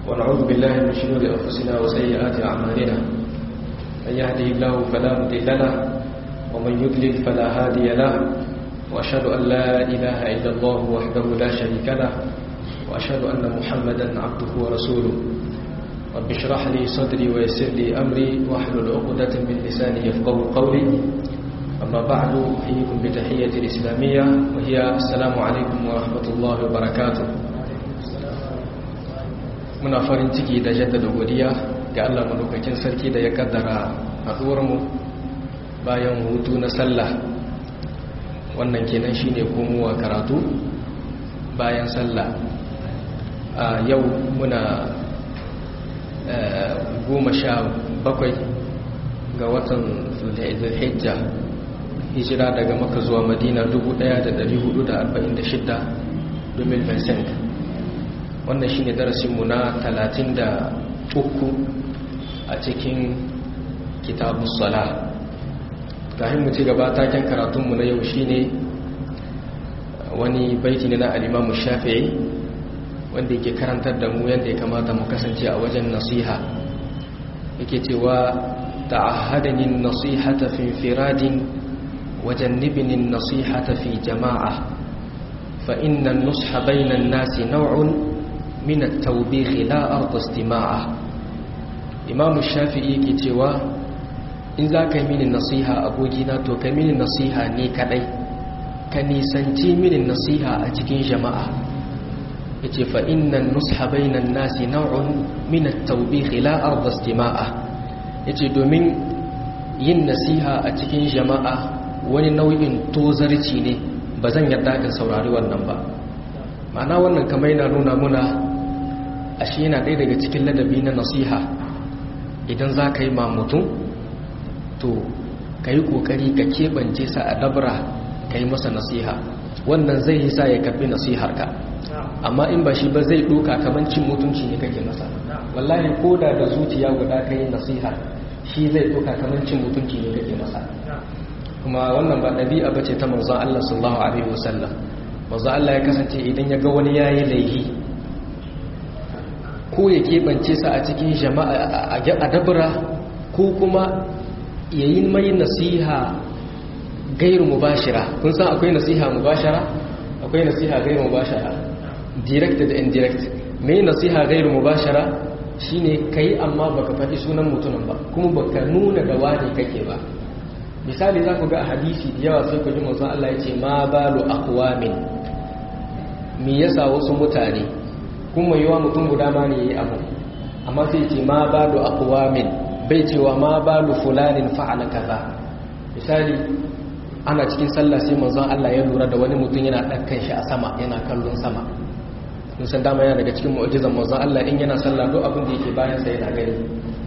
ونعوذ بالله من شرور أنفسنا وسيئات أعمالنا من يهده الله فلا مضل له ومن يضلل فلا هادي له وأشهد أن لا إله إلا الله وحده لا شريك له وأشهد أن محمدا عبده ورسوله رب اشرح لي صدري ويسر لي أمري واحلل عقدة من لساني يفقه قولي أما بعد أحييكم بتحية الإسلامية وهي السلام عليكم ورحمة الله وبركاته muna farin ciki da jaddada godiya ga Allah madaukakin sarki da ya kaddara haɗuwarmu bayan hutu na sallah wannan kenan shine komowa karatu bayan sallah a yau muna goma sha bakwai ga watan zulhijja hijira daga maka zuwa madina 1446 domin vincent wannan shine darasinmu na 33 a cikin kitabun sala kafin mu ci gaba taken karatunmu na yau shine wani baiti ne na alimamu shafi'i wanda yake karantar da mu yadda ya kamata mu kasance a wajen nasiha yake cewa ta'ahadani nasihata fi firadin wajannibni nasihata fi jama'a fa inna an-nusha bayna an-nasi naw'un min at-tawbih la arda istima'a imamu shafi'i yake cewa in za ka yi mini nasiha abokina to ka mini nasiha ne kadai ka nisanci mini nasiha a cikin jama'a ya ce fa'innan nusha bainan nasi nau'un min at-tawbih la arda istima'a ya ce domin yin nasiha a cikin jama'a wani nau'in tozarci ne ba zan yarda ka saurari wannan ba ma'ana wannan kamar yana nuna muna ashe yana ɗaya daga cikin ladabi na nasiha idan za ka yi mutum to ka yi ƙoƙari ka keɓance sa a dabra ka yi masa nasiha wannan zai yi sa ya karɓi nasiharka amma in ba shi ba zai ɗoka kamar cin mutunci ne kake masa wallahi ko da da zuciya guda ka yi nasiha shi zai ɗoka kamar cin mutunci ne kake masa kuma wannan ba ɗabi'a ba ce ta manzon Allah sallallahu alaihi wasallam manzon Allah ya kasance idan ya ga wani yayi laihi ko ya keɓance sa a cikin jama'a a dabra ko kuma ya yi mai nasiha gairu mubashira kun san akwai nasiha mubashara akwai nasiha gairu mubashara direct da indirect mai nasiha gairu mubashara shine kai amma baka faɗi sunan mutumin ba kuma baka nuna da wani kake ba misali za ku ga a hadisi da yawa sai ku ji manzon Allah ya ce ma balu aqwamin me yasa wasu mutane kuma yiwa mutum guda ma ne yayi abu amma sai ce ma balu aqwamin bai cewa ma balu fulanin fa'ala kaza misali ana cikin sallah sai manzon Allah ya lura da wani mutum yana ɗaukan shi a sama yana kallon sama mun san dama yana daga cikin mu'jizan manzon Allah in yana sallah duk abin da yake bayan sa yana gani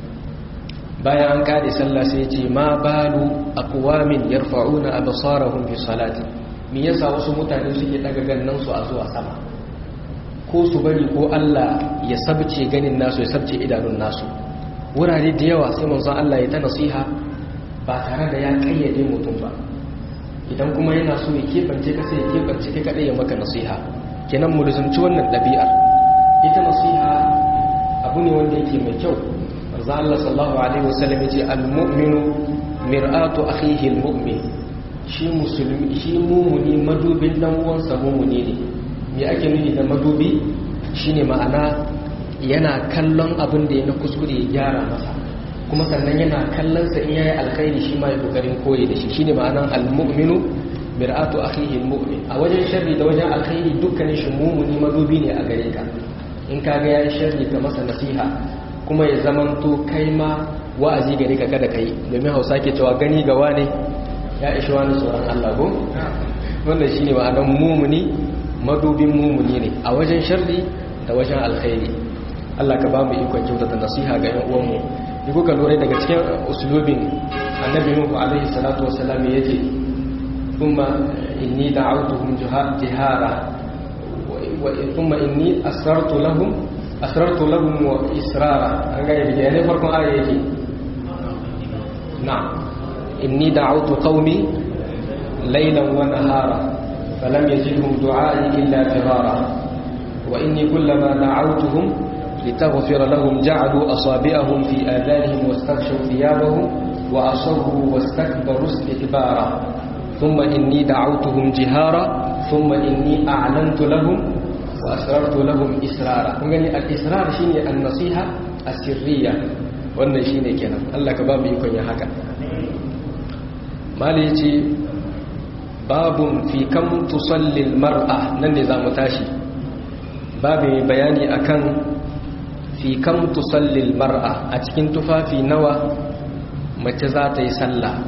bayan an kare sallah sai ya ce ma balu aqwamin yarfa'una absarahum fi salati me yasa wasu mutane suke daga gannan su a zuwa sama ko su bari ko Allah ya sabce ganin nasu ya sabce idanun nasu wurare da yawa sai manzon Allah ya ta nasiha ba tare da ya kayyade mutum ba idan kuma yana so ya kebance ka sai ya kebance ka kadai ya maka nasiha kenan mu luzumci wannan ɗabi'ar ita nasiha abu ne wanda yake mai kyau manzon Allah sallallahu alaihi wasallam yace al-mu'minu mir'atu akhihi al-mu'min shi musulmi shi mumuni madubin dan uwansa mumuni ne me ake nufi da madubi shine ma'ana yana kallon abin da ya na kuskure ya gyara masa kuma sannan yana kallon sa in yayi alkhairi shi ma ya kokarin koyi da shi shine ma'anan almu'minu mir'atu akhihi almu'min a wajen sharri da wajen alkhairi dukkanin shi mumuni madubi ne a gare ka in ka ga yayi sharri ka masa nasiha kuma ya zamanto kai ma wa'azi gare ka kada kai domin Hausa ke cewa gani ga wane ya ishi wani tsoron Allah ko wannan shine ma'anan mumuni madubin mumuni ne a wajen sharri da wajen alkhairi Allah ka ba mu ikon kyautata nasiha ga ƴan uwanmu ni kuka lura daga cikin uslubin annabi Nuhu alaihi salatu wassalam yace thumma inni da'awtuhum jihara wa thumma inni asrartu lahum asrartu lahum wa israra an ga yabi ne farkon aya yake na'am inni da'awtu qaumi laylan wa nahara falam yazidhum du'ai illa firara wa inni kullama da'awtuhum لتغفر لهم جعلوا أصابعهم في آذانهم واستغشوا ثيابهم وأصروا واستكبروا استكبارا ثم إني دعوتهم جهارا ثم إني أعلنت لهم وأسررت لهم إسرارا يعني الإسرار شيني النصيحة السرية wannan shine kenan Allah ka ba mu ikon ya haka mali yace babun fi kam tusalli almar'a nan ne zamu tashi babu bayani akan fi kam tusalli almar'a a cikin tufafi nawa mace za ta yi sallah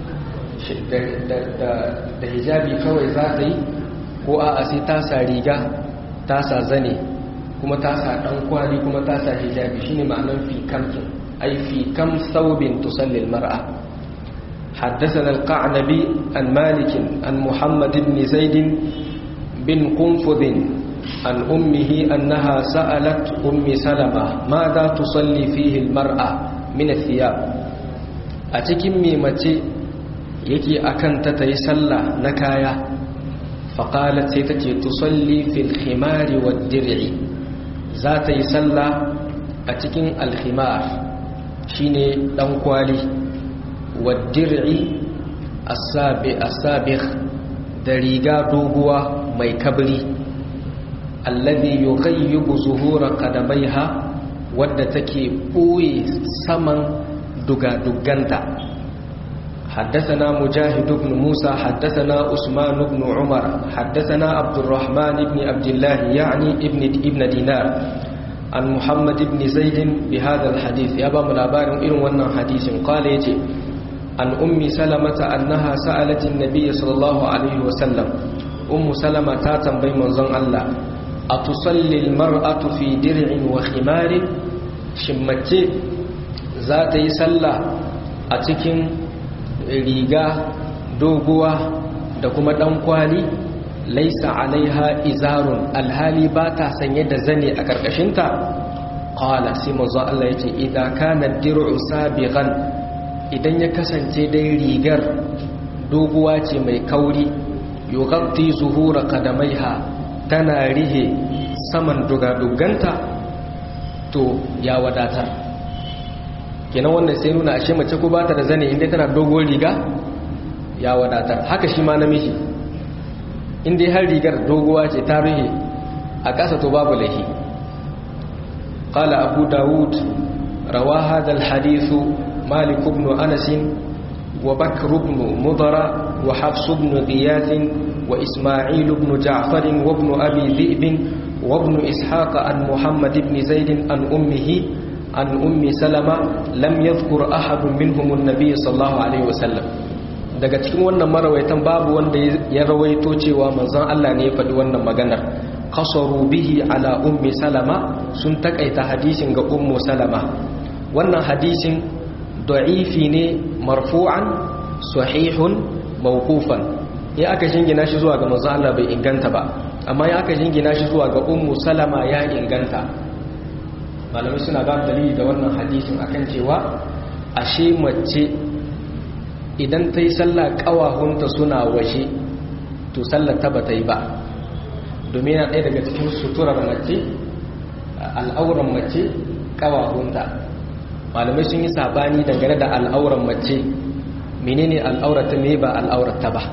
da hijabi kawai za ta yi ko a sai ta sa riga ta sa zane kuma ta sa dan kwali kuma ta sa hijabi shine ma'anar fi kamkin ay fi kam thawbin tusalli almar'a حدثنا القعنبي عن مالك عن محمد بن زيد بن قنفذ عن أمه أنها سألت أم سلمة ماذا تصلي فيه المرأة من الثياب أتكم ميمتي يكي أكنت تيسلى نكايا فقالت سيتتي تصلي في الخمار والدرع ذات يسلى أتكم الخمار شيني دنقوالي والدرع السابق دريقا دوغوا مي كبري الذي يغيب ظهور قدميها wadda take ɓoye saman duga-duganta حدثنا مجاهد بن موسى حدثنا عثمان بن عمر حدثنا عبد الرحمن بن عبد الله يعني ابن ابن دينار عن محمد بن زيد بهذا الحديث يا بام لابار إن ونن حديث قال يجي عن أم سلمة أنها سألت النبي صلى الله عليه وسلم أم سلمة تاتم بين منزل الله أتصلي المرأة في درع وخمار شمتي ذات يسلى أتكن riga doguwa da kuma dan kwali laisa alaiha izarun alhali ba ta sanye da zane a karkashinta qala sai manzo Allah yace idan kana dir'u sabiqan idan ya kasance dai rigar doguwa ce mai kauri yughatti zuhura qadamaiha tana rihe saman dugaduganta to ya wadatar kenan wannan sai nuna ashe mace ko bata da zane inda tana dogon riga ya wadatar haka shi ma namiji inda har rigar doguwa ce ta ruhe a ƙasa to babu laifi qala abu dawud rawa hadha alhadith malik ibn anas wa bakr ibn mudara wa hafs ibn ghiyas wa isma'il ibn ja'far wa ibn abi dhi'b wa ibn ishaq an muhammad ibn zaid an ummihi an ummi salama lam yadhkur ahadun minhum an-nabiy sallallahu alaihi wasallam daga cikin wannan marawaitan babu wanda ya rawaito cewa manzon Allah ne ya faɗi wannan maganar qasaru bihi ala ummi salama sun takaita hadisin ga ummu salama wannan hadisin da'ifi ne marfu'an sahihun mawqufan ya aka jingina shi zuwa ga manzon Allah bai inganta ba amma ya aka jingina shi zuwa ga ummu salama ya inganta malamai suna ba dalili da wannan hadisin akan cewa ashe mace idan ta yi sallah kawahunta suna waje to sallar ta ba ta yi ba domin yana ɗaya daga cikin suturar mace al'auran mace kawahunta malamai sun yi sabani dangane da al'auran mace menene al'aurata me ba al'aurata ba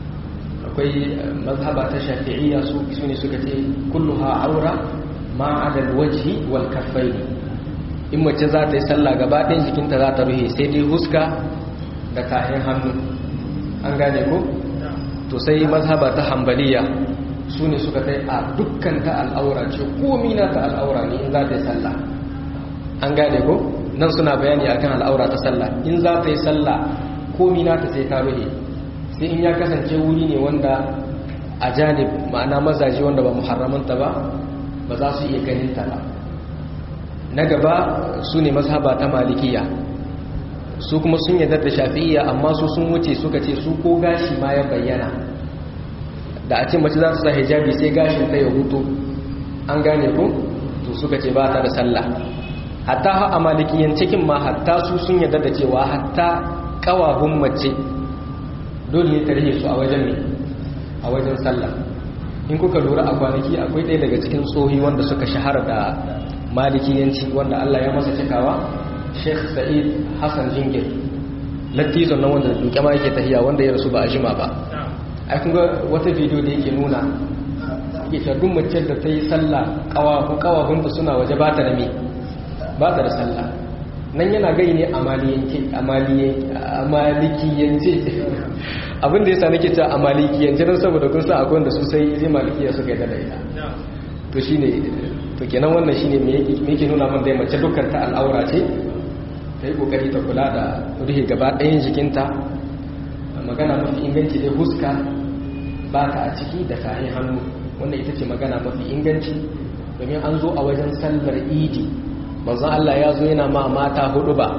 akwai mazhaba ta shafi'iyya su ne suka ce kulluha aura ma adal wajhi wal kaffaini in mace za ta yi sallah gaba ɗayan jikinta za ta ruhe sai dai huska da kayan hannu an gane ko to sai mazhaba ta hambaliya su ne suka kai a dukkan ta al'aura ce komi na ta al'aura ne in za ta yi sallah an gane ko nan suna bayani akan al'aura ta sallah in za ta yi sallah komi na ta sai ta ruhe sai in ya kasance wuri ne wanda a janib ma'ana mazaje wanda ba muharramanta ba ba za su iya ganin ta ba na gaba su ne mazhaba ta malikiya su kuma sun yadda da shafi'iyya amma su sun wuce suka ce su ko gashi ma ya bayyana da a ce mace za su sa hijabi sai gashin ta ya hutu an gane ku to suka ce ba ta da sallah hatta ha a malikiyan cikin ma hatta su sun yadda da cewa hatta kawahun mace dole ne ta rike su a wajen ne a wajen sallah in kuka lura a kwanaki akwai ɗaya daga cikin tsohi wanda suka shahara da malikiyanci wanda Allah ya masa cikawa Sheikh Sa'id Hassan Jingir latizon nan wanda duke ma yake tahiya wanda ya rasu ba a jima ba ai kun ga wata bidiyo da yake nuna yake cewa duk mace da ta yi sallah kawahu kawahunta suna waje ba ta da me ba ta da sallah nan yana gai ne a malikiyance abin da ya sa nake cewa a malikiyance don saboda kun sa akwai wanda su sai zai malikiya suka yi da ita to shine to kenan wannan shine me yake nuna min dai mace dukkan ta al'aura ce ta yi kokari ta kula da rufe gaba ɗayan jikinta magana mafi inganci dai huska ba ta a ciki da kayan hannu wannan ita ce magana mafi inganci domin an zo a wajen sallar idi manzon Allah ya zo yana ma mata hudu ba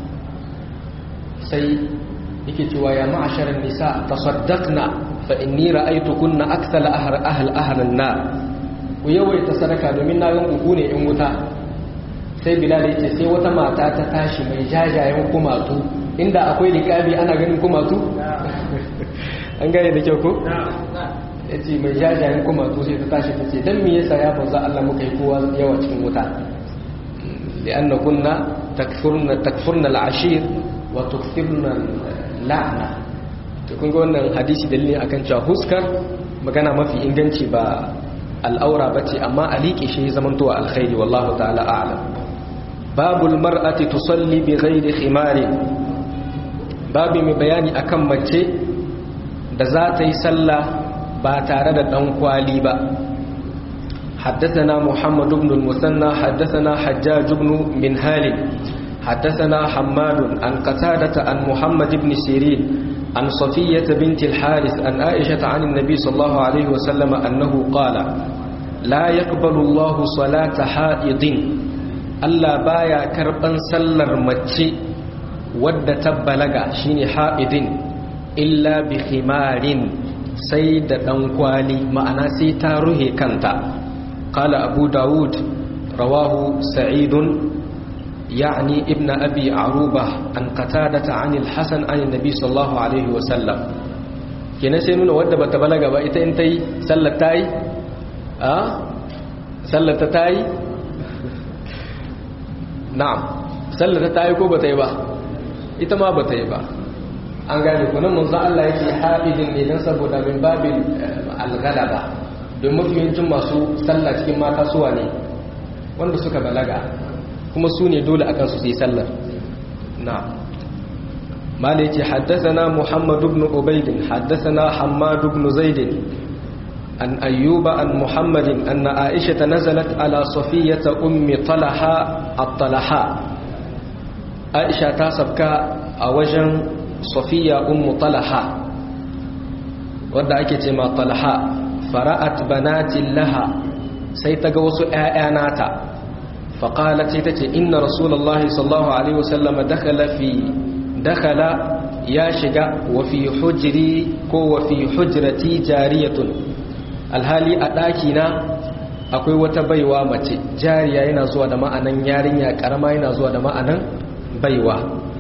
sai yake cewa ya ma'asharar nisa tasaddaqna fa inni ra'aytukunna akthal ahl ahl ahlan nar ku yawaita sadaka domin na ga ku ne in wuta sai bilal ya ce sai wata mata ta tashi mai jajayen kumatu inda akwai liƙabi ana ganin kumatu an gane da kyau ko ya ce mai jajayen kumatu sai ta tashi ta ce don me yasa ya banza Allah muka yi kowa yawa cikin wuta li'anna kunna takfurna takfurna al'ashir wa tukfirna la'na to kun ga wannan hadisi dalilin akan cewa huskar magana mafi inganci ba al'aura bace amma aliki shi zamantowa alkhairi wallahu ta'ala a'lam babul mar'ati tusalli bi ghairi khimari babu mai bayani akan mace da za ta yi sallah ba tare da dan kwali ba حدثنا محمد بن المثنى حدثنا حجاج بن منهال حدثنا حماد عن قتادة عن محمد بن سيرين عن صفية بنت الحارث عن عائشة عن النبي صلى الله عليه وسلم أنه قال لا يقبل الله صلاة حائض Allah baya karban sallar mace wadda ta balaga shine ha'idin illa bi khimarin sai da dan kwali ma'ana sai ta ruhe kanta qala abu daud rawahu sa'idun يعني ابن أبي عروبة عن قتادة عن الحسن عن النبي صلى الله عليه وسلم kina sai nuna wadda bata balaga ba ita in tayi sallar tayi a sallar ta tayi na'am sallar ta tayi ko bata yi ba ita ma bata yi ba an gane ku nan manzo Allah yake haidin ne dan saboda min babil al-ghalaba don mafiyancin masu sallah cikin mata suwa ne wanda suka balaga kuma su ne dole akan su yi sallar na mala yace haddathana muhammad ibn ubayd haddathana hammad ibn zaid an ayyuba an muhammadin anna aisha nazalat ala safiyata ummi talaha at-talaha aisha ta sabka a wajen safiya ummu talaha wadda ake ce ma talaha fara'at banatin laha sai ta ga wasu ƴaƴa nata فقالت تتي إن رسول الله صلى الله عليه وسلم دخل في دخل يا شجا وفي حجري كو وفي حجرتي جارية الهالي أداكينا akwai wata baiwa mace jariya yana zuwa da ma'anan yarinya karama yana zuwa da ma'anan baiwa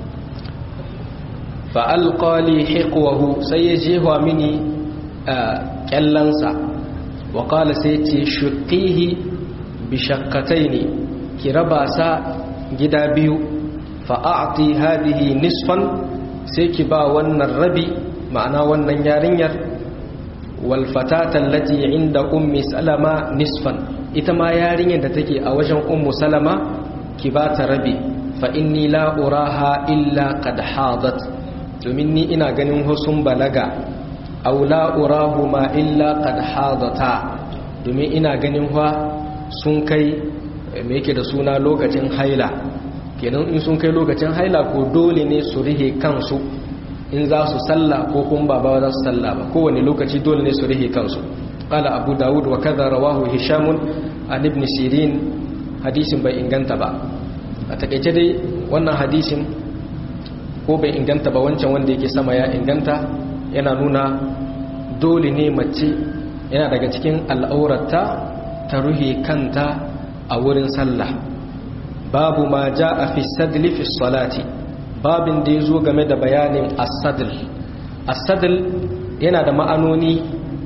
fa alqali hiqwahu sai ya jefa mini kyallansa wa qala sai ce shuqihi bi shaqqataini ki raba sa gida biyu fa'a'ati hadihi nisfan sai ki ba wannan rabi ma'ana wannan yarinyar walfatatan lati inda ummi salama nisfan ita ma yarinyar da take a wajen ummu salama ki ba ta rabi fa inni la uraha illa qad hadat domin ni ina ganin husun balaga aw la urahu ma illa qad hadata domin ina ganin fa sun kai me yake da suna lokacin haila kenan in sun kai lokacin haila ko dole ne su rihe kansu in za su salla ko kuma ba za su salla ba kowane lokaci dole ne su rihe kansu qala abu dawud wa kaza rawahu hisham an ibn sirin hadisin bai inganta ba a takeice dai wannan hadisin ko bai inganta ba wancan wanda yake sama ya inganta yana nuna dole ne mace yana daga cikin al'aurata ta ruhe kanta a wurin sallah babu ma ja a fi sadli fi salati babin da ya zo game da bayanin asadil asadil yana da ma'anoni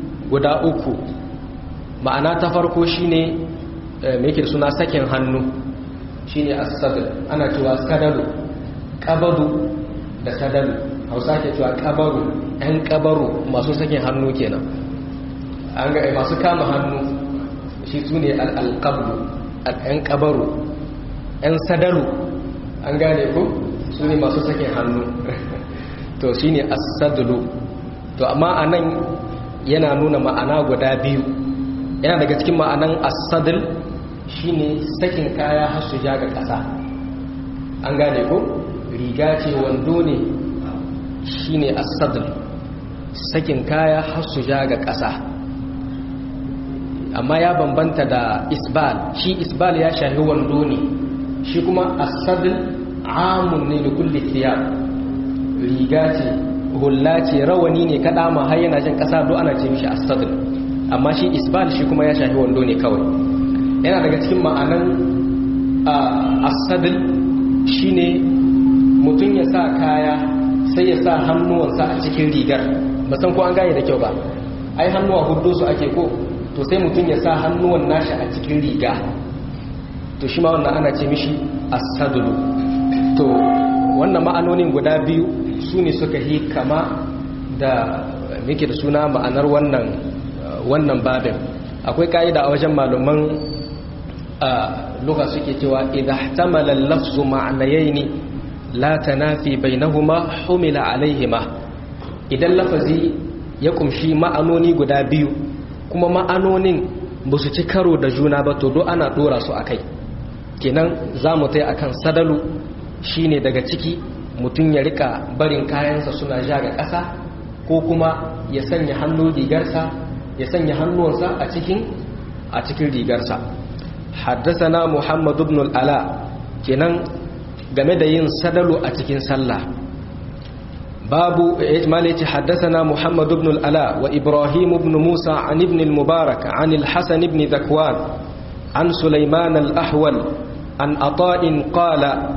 guda uku ma'ana ta farko shine mai yake suna sakin hannu shine as-sadl ana cewa sadalu qabadu da sadalu hausa ke cewa qabaru ɗan qabaru masu sakin hannu kenan an ga masu kama hannu shi sune al-qabdu ɗan qabaru ɗan sadalu an gane ko sune masu sakin hannu to shine as-sadlu to amma anan yana nuna ma'ana guda biyu yana daga cikin ma'anan as-sadl shine sakin kaya har su ja ga ƙasa an gane ko riga ce wando ne shine as-sadl sakin kaya har su ja ga ƙasa amma ya bambanta da isbal shi isbal ya shahi wando ne shi kuma as-sadl amun ne da kulli thiyab riga ce hulla ce rawani ne kada ma har yana jin ƙasa do ana ce mishi as-sadl amma shi isbal shi kuma ya shahi wando ne kawai yana daga cikin ma'anan asadil shine mutum ya sa kaya sai ya sa hannuwansa a cikin rigar ba san ko an gane da kyau ba ai hannuwa hudu su ake ko to sai mutum ya sa hannuwan nashi a cikin riga to shi ma wannan ana ce mishi asadulu to wannan ma'anonin guda biyu su ne suka yi kama da muke da suna ma'anar wannan wannan babin akwai ka'ida a wajen malaman lugha suke cewa idha ihtamala al-lafzu ma'nayayn la tanafi bainahuma humila alaihima idan lafazi ya kumshi ma'anoni guda biyu kuma ma'anonin ba su ci karo da juna ba to do ana dora su akai kenan zamu tai akan sadalu shine daga ciki mutum ya rika barin kayansa suna ja ga ƙasa ko kuma ya sanya hannu rigarsa ya sanya hannuwansa a cikin a cikin rigarsa haddasana muhammad ibn al-ala kenan game da yin sadalu a cikin sallah babu ijmal yace haddasana muhammad ibn al-ala wa ibrahim ibn musa an ibn al-mubarak an al-hasan ibn zakwan an sulaiman al-ahwal an ata'in qala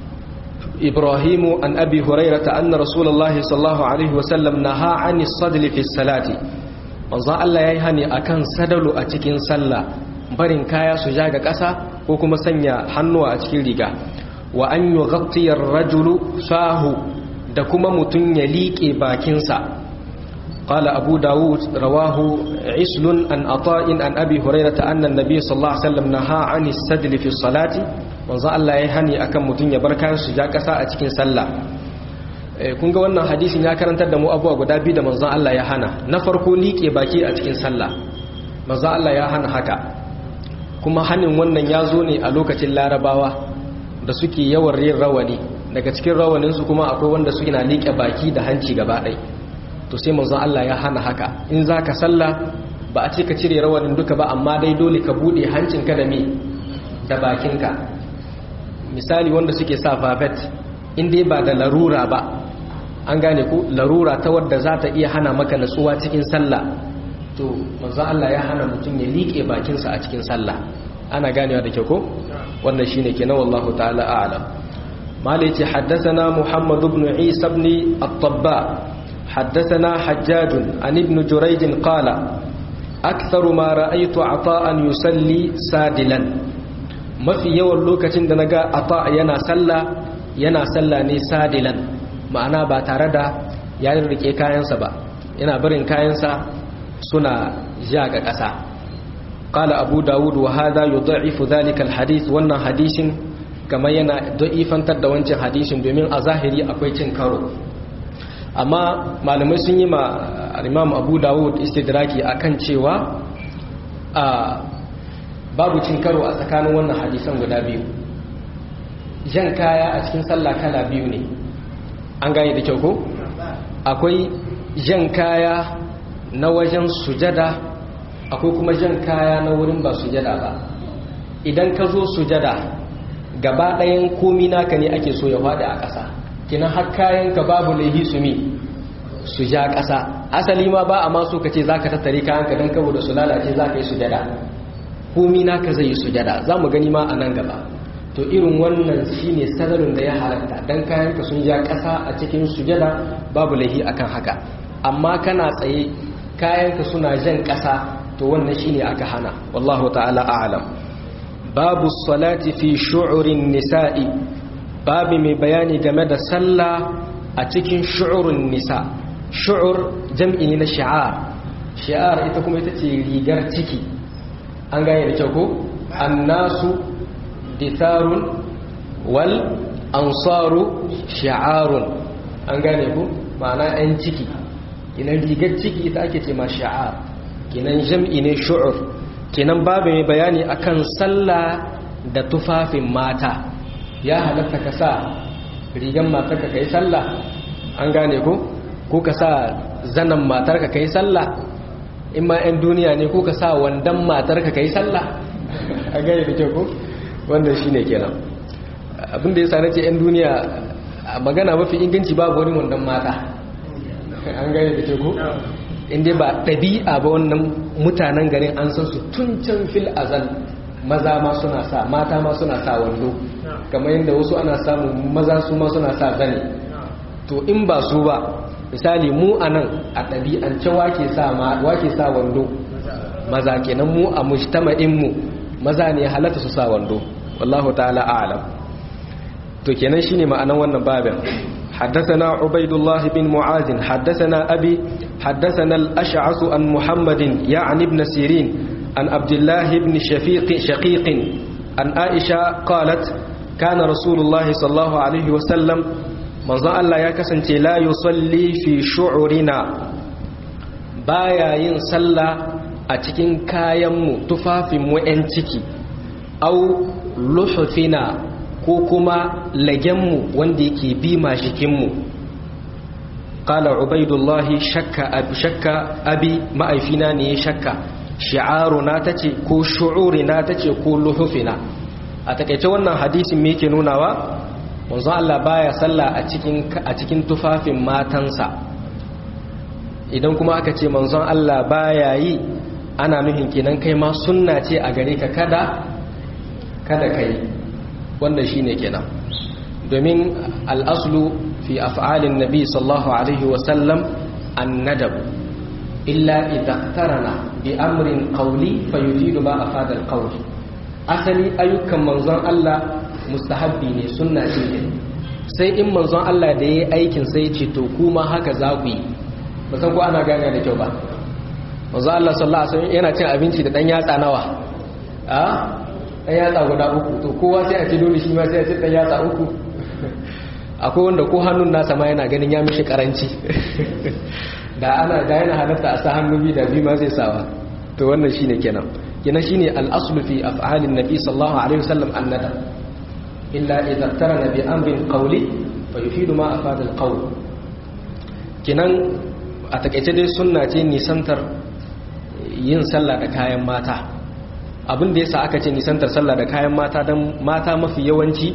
إبراهيم عن أبي هريرة أن رسول الله صلى الله عليه وسلم نهى عن الصدل في الصلاة manzo Allah ya yi hani akan sadalu a cikin sallah barin kaya su ja ga ƙasa ko kuma sanya hannuwa a cikin riga wa an yi ghattiyar rajulu sahu da kuma mutum ya liƙe bakinsa qala abu dawud rawahu islun an ata'in an abi hurairata anna nabiy sallallahu alaihi wasallam naha ani sadli fi salati manzo Allah ya yi hani akan mutum ya bar kayan su ja ƙasa a cikin sallah kun ga wannan hadisin ya karantar da mu abuwa guda biyu da manzon Allah ya hana na farko liƙe baki a cikin sallah manzon Allah ya hana haka kuma hanin wannan ya zo ne a lokacin larabawa da suke yawan yin rawani daga cikin rawaninsu kuma akwai wanda suke na liƙe baki da hanci gaba ɗai to sai manzon Allah ya hana haka in za ka sallah ba a ce ka cire rawanin duka ba amma dai dole ka buɗe hancinka da me da bakinka misali wanda suke sa fafet in dai ba da larura ba an gane ku larura ta wadda za ta iya hana maka natsuwa cikin sallah to manzo Allah ya hana mutum ya liƙe bakinsa a cikin sallah ana ganewa da kyau ko wannan shine kenan wallahu ta'ala a'lam malai ce haddathana muhammad ibn isa ibn at-tabba haddathana hajjaj an ibn jurayj qala akthar ma ra'aytu ata'an yusalli sadilan mafi yawan lokacin da naga ata yana sallah yana sallah ne sadilan ma'ana ba tare da ya rike kayansa ba yana barin kayansa suna ja ga ƙasa qala abu dawud wa hadha yudha'ifu dhalika alhadith wannan hadisin kamar yana da'ifantar da wancan hadisin domin a zahiri akwai cin karo amma malamai sun yi ma imam abu dawud istidraki akan cewa a babu cin karo a tsakanin wannan hadisan guda biyu jan kaya a cikin sallah kala biyu ne an gane da kyau ko akwai jan kaya na wajen sujada akwai kuma jan kaya na wurin ba sujada ba idan ka zo sujada gaba ɗayan komi naka ne ake so ya faɗi a ƙasa kinan har kayan ka babu laihi su mi su ja ƙasa asali ma ba a maso ka ce za ka tattare kayan ka don kabo da su lalace za ka yi sujada komi naka zai yi sujada za mu gani ma a nan gaba to irin wannan shine sadarin da ya halatta dan kayanka sun ja ƙasa a cikin sujada babu laihi akan haka amma kana tsaye kayanka suna jan ƙasa to wannan shine aka hana wallahu ta'ala a'lam babu salati fi shu'urin nisa'i babu mai bayani game da sallah a cikin shu'urin nisa shu'ur jam'i ne na shi'ar shi'ar ita kuma ita ce rigar ciki an gane da kyau ko annasu ditharun wal ansaru shi'arun an gane ku ma'ana 'yan ciki kinan rigar ciki ita ake ce ma shi'ar kinan jam'i ne shu'ur kinan babu mai bayani akan sallah da tufafin mata ya halatta ka sa rigar matarka kai sallah an gane ku ko ka sa zanen matarka kai sallah in ma 'yan duniya ne ko ka sa wandan matarka kai sallah an gane da kyau ko wannan shine kenan abinda ya sa nace 'yan duniya magana mafi inganci babu wani wandan mata an gane da teku inda ba ɗabi'a ba wannan mutanen garin an san su tun can fil azal maza ma suna sa mata ma suna sa wando kamar yadda wasu ana samu maza su ma suna sa zane to in ba su ba misali mu a nan a ɗabi'ance wake sa wando maza kenan mu a mujtama'in mu maza ne halatta su sa wando wallahu ta'ala a'lam to kenan shine ma'anan wannan babin حدثنا عبيد الله بن معاذ حدثنا أبي حدثنا الأشعث عن محمد يعني ابن سيرين عن عبد الله بن شفيق شقيق عن عائشة قالت كان رسول الله صلى الله عليه وسلم من ظن الله يكسن لا يصلي في شعرنا بايا ينسلى أتكين كايم تفافي مؤنتكي أو لحفنا ko kuma lagenmu wanda yake bi mashikinmu ƙala ubaidullahi shakka abi shakka abi ma'aifina ne shakka shi'aruna ta ce ko shu'urina ta ce ko luhufina a takaice wannan hadisin me yake nunawa manzon Allah baya sallah a cikin a cikin tufafin matansa idan kuma aka ce manzon Allah baya yi ana nuhin kenan kai ma sunna ce a gare ka kada kada kai wanda shi ne kenan domin al'aslu fi af'alin nabi sallallahu alaihi wasallam an nadab illa idaktarana bi amrin qawli fa yufidu ba afada al asali ayyukan manzon Allah mustahabbi ne sunna ce ne sai in manzon Allah da yayi aikin sai ya ce to kuma haka za ku yi ba san ko ana gane da kyau ba manzon Allah sallallahu alaihi wasallam yana cin abinci da dan yatsa nawa a ɗan yatsa guda uku to kowa sai a ce dole shi ma sai a ce ɗan yatsa uku akwai wanda ko hannun nasa ma yana ganin ya mishi karanci da ana da yana halatta a sa hannu biyu da biyu ma zai sawa to wannan shine kenan kenan shine al-aslu fi af'alin nabi sallallahu alaihi wasallam annada illa idza tarana bi amrin qawli fa yufidu ma afada al-qawl kenan a takeice dai sunna ce nisantar yin sallah da kayan mata abin da yasa aka ce nisantar sallah da kayan mata don mata mafi yawanci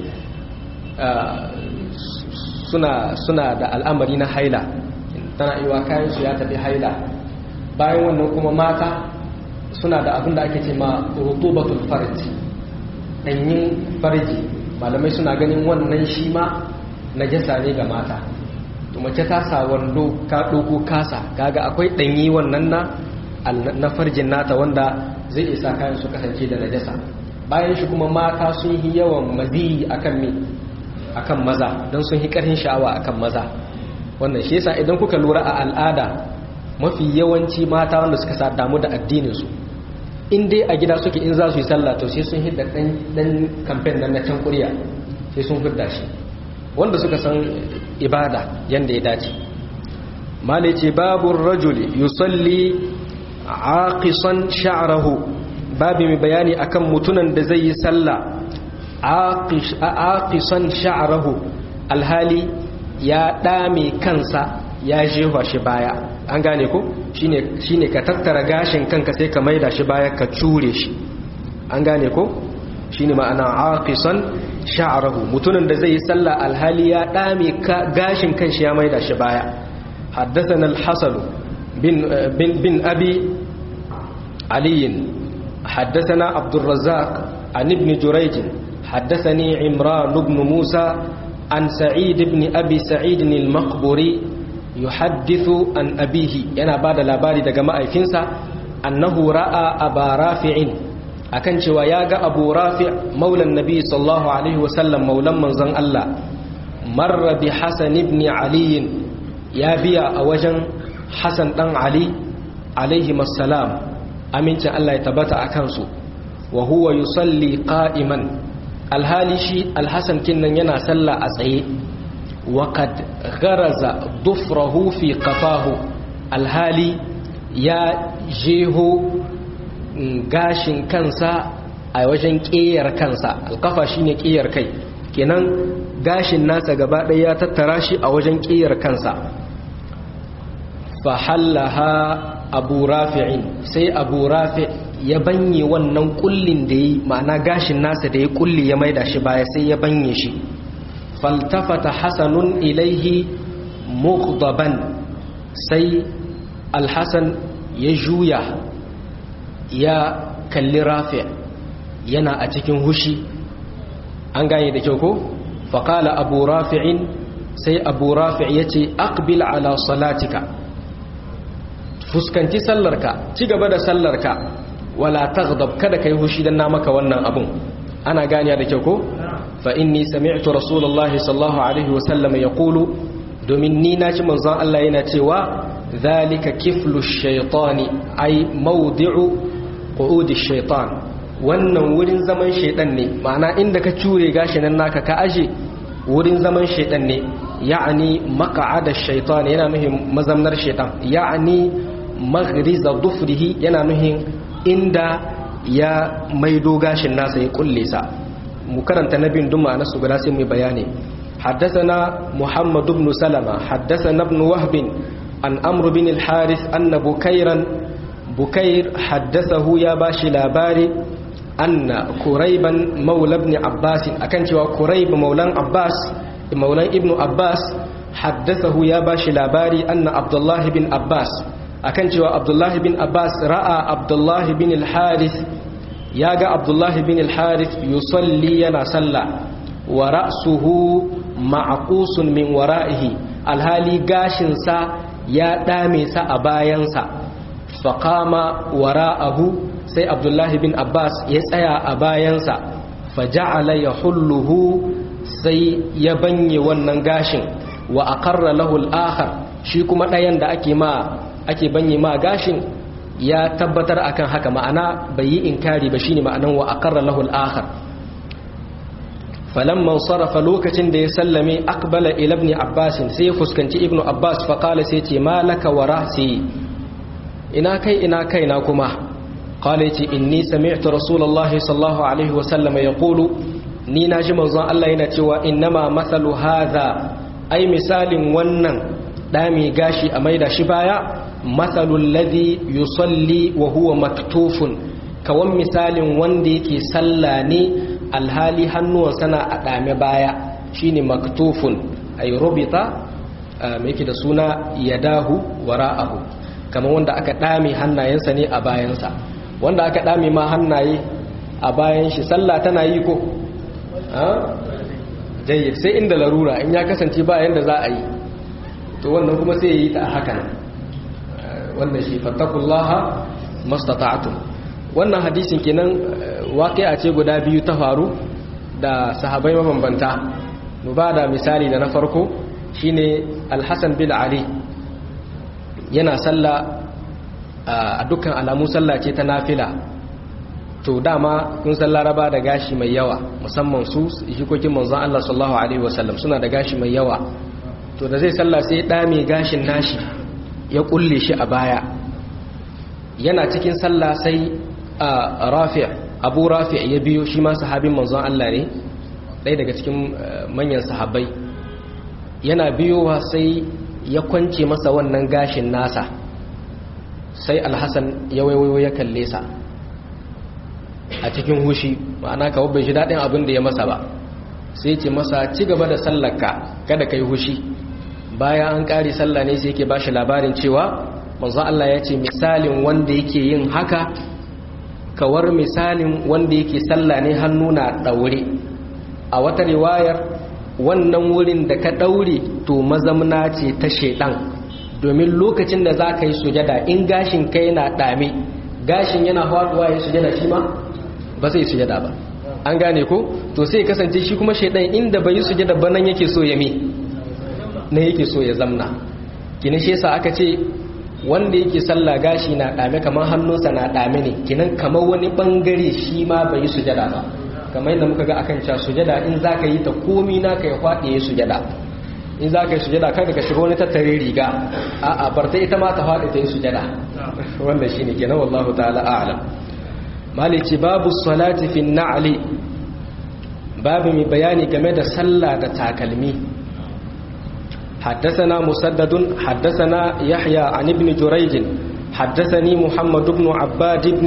suna suna da al'amari na haila tana iwa kayan su ya tafi haila bayan wannan kuma mata suna da abin da ake ce ma rutubatul farji danyin farji malamai suna ganin wannan shi ma najasa ne ga mata to mace ta sa wando ka doko kasa kaga akwai danyi wannan na na farjin nata wanda zai isa kayan su kasance da najasa bayan shi kuma mata sun yi yawan maziyi akan me akan maza don sun yi karhin sha'awa akan maza wannan shi yasa idan kuka lura a al'ada mafi yawanci mata wanda suka sa damu da addinin su in dai a gida suke in za su yi sallah to sai sun hidda dan dan campaign nan na can kuriya sai sun hidda shi wanda suka san ibada yanda ya dace mala ce babu rajuli yusalli aqisan sha'rahu babu mai bayani akan mutunan da zai yi sallah aqisan sha'rahu alhali ya dame kansa ya jefa shi baya an gane ko shine shine ka tattara gashin kanka sai ka maida shi baya ka cure shi an gane ko shine ma'ana aqisan sha'rahu mutunan da zai yi sallah alhali ya dame gashin kanshi ya maida shi baya حدثنا الحسن بن, بن, بن أبي علي حدثنا عبد الرزاق عن ابن جريج حدثني عمران بن موسى عن سعيد بن أبي سعيد المقبري يحدث عن أبيه ينا بعد الأباري دقماء فنسا أنه رأى أبا رافع akan cewa ya ga abu rafi maulan nabi sallallahu alaihi wasallam maulan manzon Allah marra bi hasan ibn ali ya biya a wajen hasan dan ali alaihi assalam amincin Allah ya tabbata a kansu wa huwa yusalli qa'iman alhali shi alhasan kinnan yana sallah a tsaye wa qad gharaza dufrahu fi qafahu alhali ya jeho gashin kansa a wajen ƙeyar kansa alkafa shine ƙeyar kai kenan gashin nasa gaba ɗaya ya tattara shi a wajen ƙeyar kansa fahallaha abu rafi'in sai abu rafi ya banye wannan kullin da yi ma'ana gashin nasa da ya kulli ya maida shi baya sai ya banye shi faltafata hasanun ilaihi mughdaban sai alhassan ya juya ya kalli rafi yana a cikin hushi an gane da kyau ko faƙala abu rafi'in sai abu rafi ya ce aqbil ala salatika fuskanci sallarka ci gaba da sallarka wala taghdab kada kai hushi dan na maka wannan abun ana ganiya da kyau ko fa inni sami'tu rasulullahi sallallahu alaihi wasallam yaqulu domin ni na ci manzon Allah yana cewa zalika kiflu shaytani ay mawdi'u qu'udi shaytan wannan wurin zaman shaytan ne ma'ana inda ka cure gashi nan naka ka aje wurin zaman shaytan ne ya'ani maq'ada shaytan yana nuhin mazamnar shaytan ya'ani maghriza dufrihi yana nuhin inda ya maido gashin nasa ya kulle sa mu karanta nabin duma na su guda sai mu bayani حدثنا محمد بن سلمة حدثنا ابن وهب عن أمر بن الحارث أن بكيرا بكير حدثه يا باشي لاباري أن كريبا مولى ابن عباس أكنت وكريب مولى عباس مولى ابن عباس حدثه يا باشي لاباري أن عبد الله بن عباس أكنت عبد الله بن عباس رأى عبد الله بن الحارث ياغا عبد الله بن الحارث يصلي ينا صلى ورأسه معقوس من ورائه الهالي غاشنسا ya ɗame sa a bayansa faƙama wara'ahu sai abdullahi bin abbas ya tsaya a bayansa faja'ala ya hulluhu sai ya banye wannan gashin wa aqarra lahu al-akhar shi kuma ɗayan da ake ma ake banye ma gashin ya tabbatar akan haka ma'ana bai yi inkari ba shine ma'anan wa aqarra lahu al-akhar falamman sarrafa lokacin da ya sallame akbala ila ibn abbas sai ya fuskanci ibn abbas fa qala sai ce malaka wa ra'si ina kai ina kai na kuma qala yace inni sami'tu rasulullahi sallallahu alaihi wa sallam yaqulu ni naji manzon Allah yana cewa innama mathalu hadha ai misalin wannan dami gashi a maida shi baya mathalul ladhi yusalli wa huwa maktufun kawan misalin wanda yake sallah ne alhali hannuwansa na a ɗame baya shine maktufun ay rubita mai yake da suna yadahu wara'ahu kamar wanda aka ɗame hannayensa ne a bayansa wanda aka ɗame ma hannaye a bayan shi sallah tana yi ko jayyid sai inda larura in ya kasance ba yanda za a yi to wannan kuma sai ya yi ta a hakan wannan shi fattakullaha mastata'tum wannan hadisin kenan waƙi'a ce guda biyu ta faru da sahabai mabambanta mu ba da misali da na farko shine alhassan bin ali yana salla a dukkan alamu salla ce ta nafila to dama kun san laraba da gashi mai yawa musamman su jikokin manzon Allah sallallahu alaihi wasallam suna da gashi mai yawa to da zai salla sai ya dame gashin nashi ya kulle shi a baya yana cikin sallah sai a rafi' abu rafi' ya biyo shi ma sahabin manzon Allah ne ɗaya daga cikin manyan sahabbai yana biyowa sai ya kwance masa wannan gashin nasa sai alhassan ya waiwayo ya kalle sa a cikin hushi ma'ana kawo bai shi daɗin abin da ya masa ba sai ce masa ci gaba da sallarka kada ka yi hushi bayan an ƙari sallah ne sai yake ba shi labarin cewa manzon Allah ya ce misalin wanda yake yin haka kawar misalin wanda yake sallah ne hannu na ɗaure a wata riwayar wannan wurin da ka ɗaure to mazamna ce ta shaiɗan domin lokacin da za ka yi sujada in gashin kai na ɗame gashin yana faɗuwa ya sujada shi ma ba zai sujada ba an gane ko to sai kasance shi kuma shaidan inda bai yi sujada ba nan yake so ya me na yake so ya zamna kinin shi yasa aka ce wanda yake sallah gashi na dame kamar hannunsa na dame ne kinan kamar wani bangare shi ma bai yi sujada ba kamar yadda muka ga akan cewa sujada in zaka yi ta komi naka ya faɗi ya sujada in zaka yi sujada kada ka shiga wani tattare riga a'a bar ta ita ma ta faɗi ta yi sujada wannan shine kenan wallahu ta'ala a'lam malici babu salati fi na'li babu mai bayani game da sallah da takalmi حدثنا مسدد حدثنا يحيى عن ابن جريج حدثني محمد بن عباد بن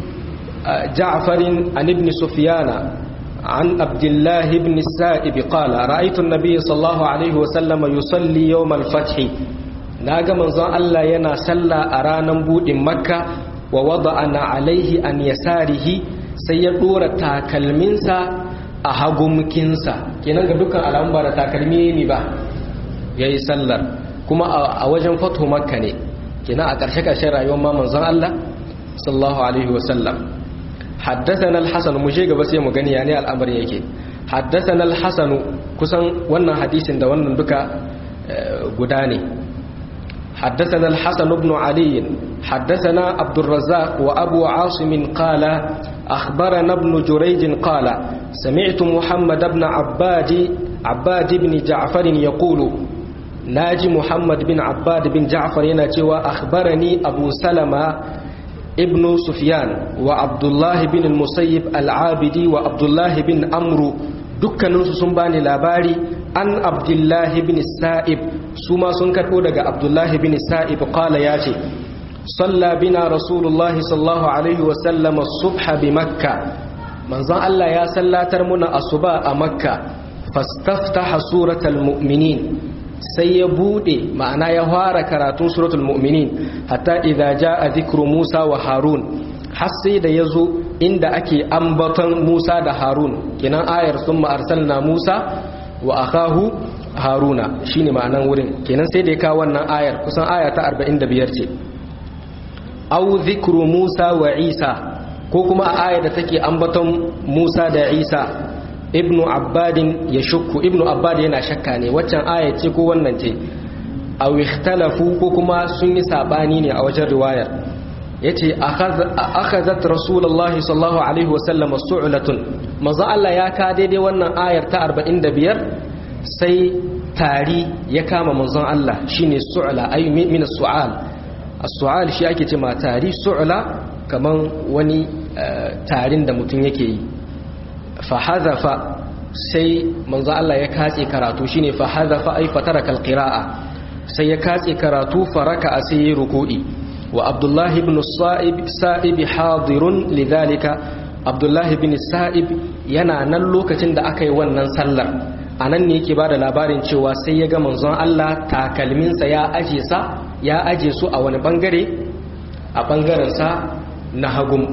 جعفر عن ابن سفيان عن عبد الله بن السائب قال رأيت النبي صلى الله عليه وسلم يصلي يوم الفتح ناغا منزon Allah yana salla a ranar budin Makka wa wada'ana alaihi an yasarihi sai ya dora takalminsa a hagumkinsa kenan ga dukkan alamun ba da takalmi ne ba yayi sallar kuma a wajen fatu Makka ne kenan a ƙarshe ƙarshen rayuwar ma manzon Allah sallallahu alaihi wasallam حدثنا الحسن مجيغ بس يمو غني يعني الامر yake حدثنا الحسن kusan wannan hadisin da wannan duka guda ne حدثنا الحسن بن علي حدثنا عبد الرزاق وابو عاصم قال اخبرنا ابن جريج قال سمعت محمد بن عباد عباد بن جعفر يقول ناجي محمد بن عباد بن جعفر يناتي اخبرني ابو سلمة ابن سفيان وعبد الله بن المسيب العابدي وعبد الله بن أمرو dukkaninsu sun bani labari an abdullahi bin sa'ib su ma sun karɓo daga abdullahi bin sa'ib kala ya ce salla bina rasulullahi sallallahu alaihi wasallam subha bi makka manzon Allah ya sallatar muna asuba a makka fastaftaha suratul mu'minin sai ya bude ma'ana ya fara karatun suratul mu'minin hatta idza jaa dhikru Musa wa Harun har sai da yazo inda ake ambaton Musa da Harun kinan ayar summa arsalna Musa wa akahu Haruna shine ma'anan wurin kenan sai da ya kawo wannan ayar kusan aya ta 45 ce au dhikru Musa wa Isa ko kuma a ayar da take ambaton Musa da Isa ibnu abbadin ya shukku ibnu abbad yana shakka ne waccan aya ce ko wannan ce aw ikhtalafu ko kuma sun yi sabani ne a wajen riwayar yace akhazat rasulullahi sallallahu alaihi wasallam su'latun manzo Allah ya ka daidai wannan ayar ta 45 sai tari ya kama manzon Allah shine su'la ay min as-su'al as-su'al shi ake ce ma tari su'la kaman wani tarin da mutum yake yi fahazafa sai manzo Allah ya katse karatu shine fahazafa ay fataraka alqira'a sai ya katse karatu faraka sai ya ruku'i wa Abdullah ibn Sa'ib Sa'ib hadirun lidhalika Abdullah ibn Sa'ib yana nan lokacin da aka yi wannan sallar anan ne yake bada labarin cewa sai ya ga manzon Allah takalminsa ya aje sa ya aje su a wani bangare a bangaren sa na hagum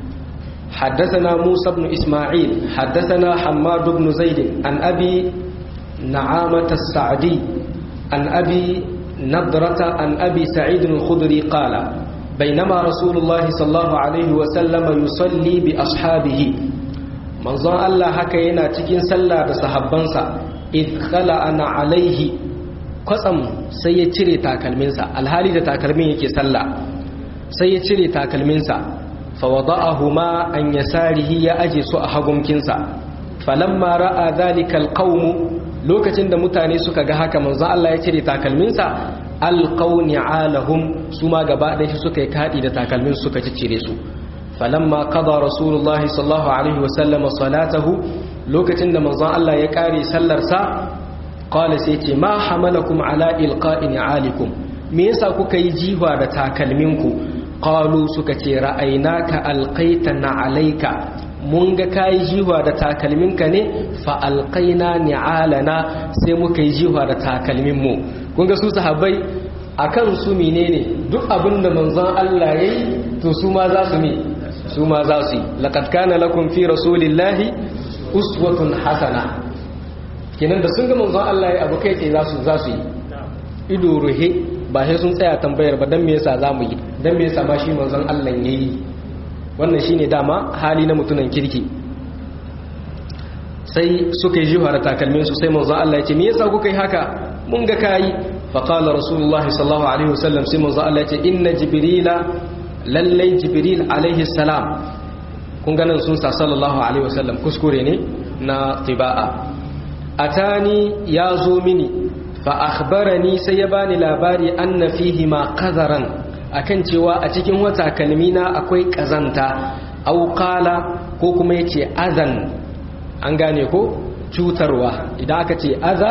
حدثنا موسى بن إسماعيل حدثنا حماد بن زيد عن أبي نعامة السعدي عن أبي نضرة عن أبي سعيد الخدري قال بينما رسول الله صلى الله عليه وسلم يصلي بأصحابه منظر الله حكينا تكين سلا بصحبانسا إذ خلعنا عليه قسم سيتري تاكلمنسا الهالي تاكلمين يكي سلا سيتري تاكلمنسا فوضعهما عن يساره يا أجي سوء حقمكنسا فلما رأى ذلك القوم lokacin da mutane suka ga haka manzo Allah ya cire takalminsa alqaw ni'alahum su ma gaba ɗaya suka yi kadi da takalmin suka ciccire su falamma qada rasulullah sallallahu alaihi wa sallam salatahu lokacin da manzo Allah ya kare sallar sa qala sai ce ma hamalakum ala ilqa'i ni'alikum me yasa kuka yi jiwa da takalminku qalu suka ce ra'aynaka alqaitana alayka mun ga kayi jiwa da takalminka ne fa alqaina ni'alana sai muka yi jiwa da takalminmu kun ga su sahabbai akan su menene duk abinda manzon Allah yayi to su ma za su mi su ma za su yi laqad kana lakum fi rasulillahi uswatun hasana kenan da sun ga manzon Allah yayi abu kai tsaye za su za su yi ido ruhe ba sai sun tsaya tambayar ba dan me yasa zamu yi dan me yasa ma shi manzon Allah yayi wannan shine dama hali na mutunan kirki sai suka yi jiwa da takalmin su sai manzo Allah ya ce me yasa kuka yi haka mun ga kai fa qala rasulullah sallallahu alaihi wasallam sai manzo Allah ya ce inna jibrila lallai jibril alaihi salam kun ga nan sun sa sallallahu alaihi wasallam kuskure ne na tiba'a atani ya zo mini fa akhbarani sai ya bani labari anna fihi ma qadaran akan cewa a cikin wata kalmina akwai kazanta au qala ko kuma yace azan an gane ko cutarwa idan aka ce aza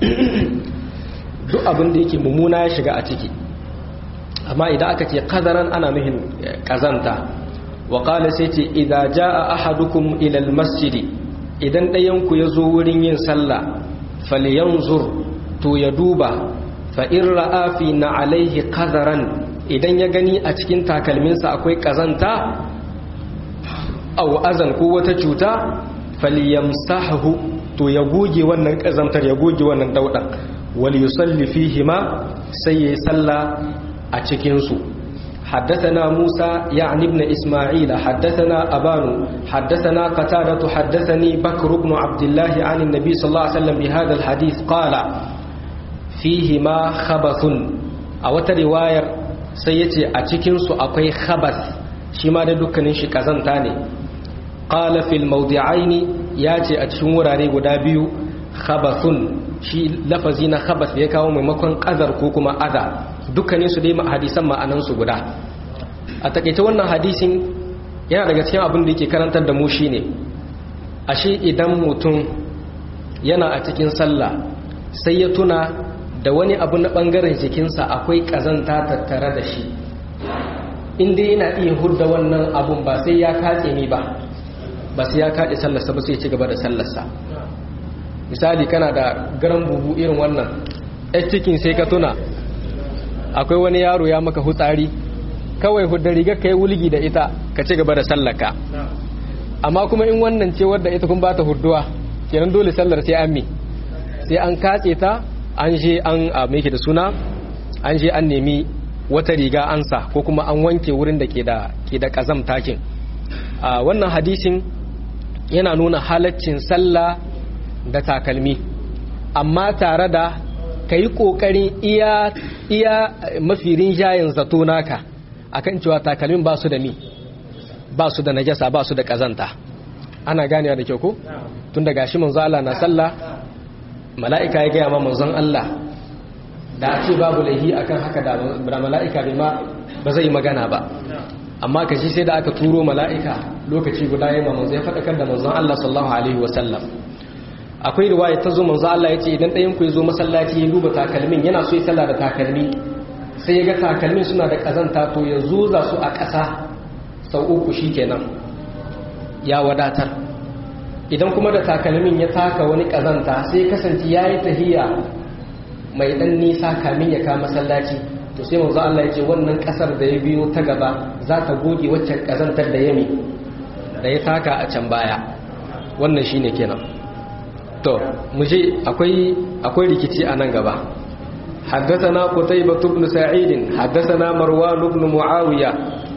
duk abin da yake mummuna ya shiga a ciki amma idan aka ce qadaran ana nuhin kazanta wa qala sai ce idza jaa ahadukum ila almasjid idan ɗayan ku yazo wurin yin sallah falyanzur to ya duba fa in ra'a fi na alaihi qadaran idan ya gani a cikin takalminsa akwai kazanta aw azan ko wata cuta falyamsahu to ya goge wannan kazantar ya goge wannan daudan wal yusalli fihi ma sai yayi sallah a cikin su حدثنا موسى يعني ابن إسماعيل حدثنا أبان حدثنا قتادة حدثني بكر بن عبد الله عن النبي صلى الله عليه وسلم بهذا الحديث قال فيهما خبث أو رواية سيتي أتكن أقوي خبث شما دكنين شي كزنتاني قال في الموضعين ياتي أتشن وراري غدابيو خبث shi lafazi na khabas ya kawo maimakon qadar ko kuma adha dukkanin su dai hadisan ma'anan su guda a takeice wannan hadisin yana daga cikin abin da yake karantar da mu shine ashe idan mutum yana a cikin sallah sai ya tuna da wani abu na bangaren jikinsa akwai kazanta tattare da shi inda yana iya hudda wannan abun ba sai ya katse ni ba ba sai ya kaɗe sallarsa ba sai ci gaba da sallarsa misali kana da garan bubu irin wannan ɗan cikin sai ka tuna akwai wani yaro ya maka hutsari kawai hudda rigar ka yi wulgi da ita ka ci gaba da sallaka amma kuma in wannan ce wadda ita kun ba ta hurduwa kenan dole sallar sai an mi sai an katse ta an je an a mai da suna an je an nemi wata riga ansa ko kuma an wanke wurin da ke da ke da kazam takin a wannan hadisin yana nuna halaccin sallah da takalmi amma tare da ka yi ƙoƙarin iya iya mafi rinjayen zato naka akan cewa takalmin ba su da mi ba su da najasa ba su da ƙazanta ana ganewa da kyau ko tun da gashi manzo Allah na sallah mala'ika ya gaya ma manzon Allah da a ce babu laihi akan haka da mala'ika bai ma ba zai magana ba amma kashi sai da aka turo mala'ika lokaci guda ya ma manzo ya faɗakar da manzon Allah sallallahu alaihi wasallam akwai riwaya ta zo manzo Allah ya ce idan ɗayan ku ya zo masallaci ya duba takalmin yana so ya sallah da takalmi sai ya ga takalmin suna da kazanta to ya zuza su a ƙasa sau uku shikenan ya wadatar idan kuma da takalmin ya taka wani kazanta sai kasance ya yi tahiya mai ɗan nisa kamin ya kama masallaci to sai manzo Allah ya ce wannan ƙasar da ya biyo ta gaba za ta goge waccan kazantar da ya mi da ya taka a can baya wannan shine kenan to muje akwai akwai rikici a nan gaba حدثنا قتيبة بن سعيد حدثنا مروان بن معاوية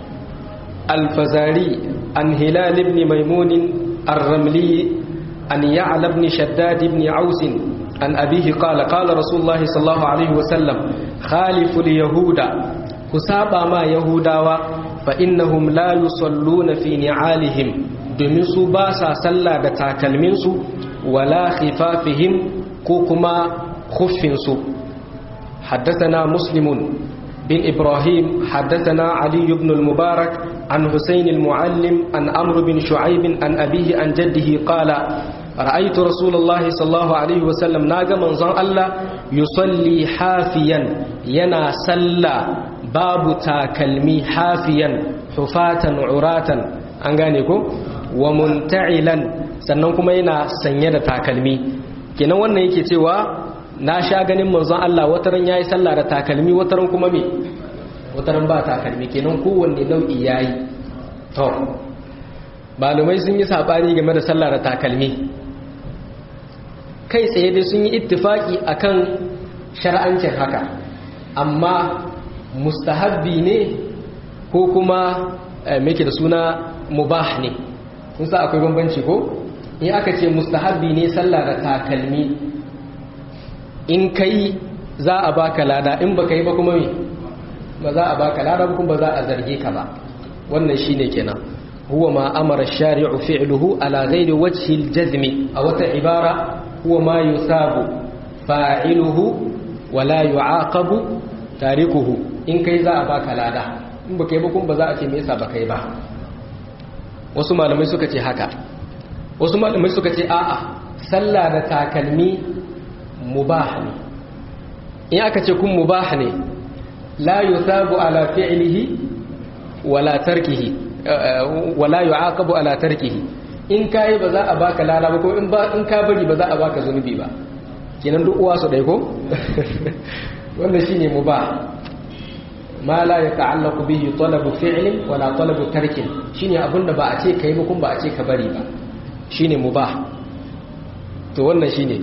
الفزاري عن هلال بن ميمون الرملي عن يعلى بن شداد بن عوس عن أبيه قال قال رسول الله صلى الله عليه وسلم خالف اليهود كسابا ما يهودا فإنهم لا يصلون في نعالهم domin su ba sa sallah da takalminsu wala khifafihim ko kuma khuffinsu حدثنا مسلم بن إبراهيم حدثنا علي بن المبارك عن حسين المعلم عن عمرو بن شعيب عن أبيه عن جده قال رأيت رسول الله صلى الله عليه وسلم ناغ منظر الله يصلي حافيا ينا سلا باب تاكلمي حافيا حفاة عراة أنغانيكو ومنتعلا sannan kuma yana sanye da takalmi kenan wannan yake cewa na sha ganin manzon Allah wataran yayi sallah da takalmi wataran kuma me wataran ba takalmi kenan kowanne nau'i yayi to malumai sun yi sabani game da sallah da takalmi kai tsaye dai sun yi ittifaki akan shar'ancin haka amma mustahabbi ne ko kuma me da suna mubah ne kun sa akwai bambanci ko in aka ce mustahabbi ne sallah da takalmi in kai za a baka lada in baka yi ba kuma me ba za a baka lada ba kuma ba za a zarge ka ba wannan shine kenan huwa ma amara shari'u fi'luhu ala ghairi wajhi al-jazm a wata ibara huwa ma yusabu fa'iluhu wa la yu'aqabu tarikuhu in kai za a baka lada in baka yi ba kuma ba za a ce me yasa baka yi ba wasu malamai suka ce haka wasu malamai suka ce a'a sallah da takalmi mubah ne in aka ce kun mubah ne la yusabu ala fi'lihi wala tarkihi wala yu'aqabu ala tarkihi in kai ba za a baka lala ba ko in ba in ka bari ba za a baka zunubi ba kenan duk uwa su dai ko wannan shine mubah ma la yata'allaqu bihi talabu fi'lin wala talabu tarkin shine abinda ba a ce kai ba kun ba a ce ka bari ba shine mubah to wannan shine